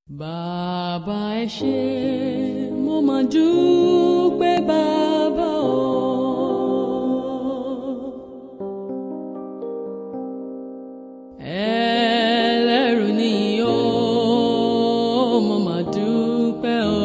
Bàbá ẹ ṣé mo máa dúpẹ́ bàbá o. Ẹlẹ́rù ni o, mo máa dúpẹ́ o.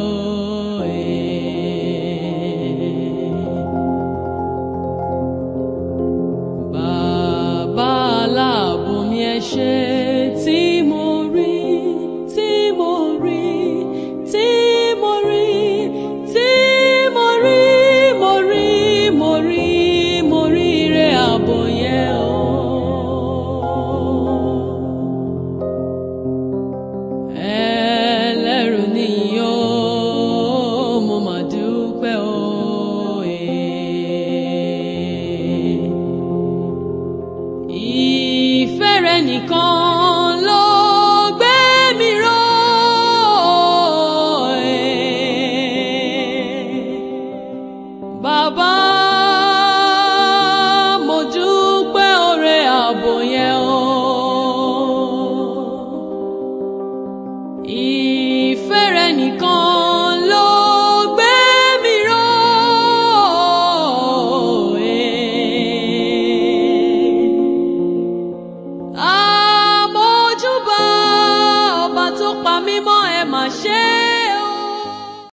Bàbá aláàbò mi ẹ ṣé tí mo rí, tí mo rí, tí mo rí, tí mo rí, mo rí, mo rí, mo rí ire ààbò yẹn o. Ẹlẹ́rù ni o, mo máa dúpẹ́ o. Ìfẹ́ rẹ nìkan ló gbé mi ró. Bàbá mo dúpẹ́ oore ààbò yẹn o. Ìfẹ́ rẹ nìkan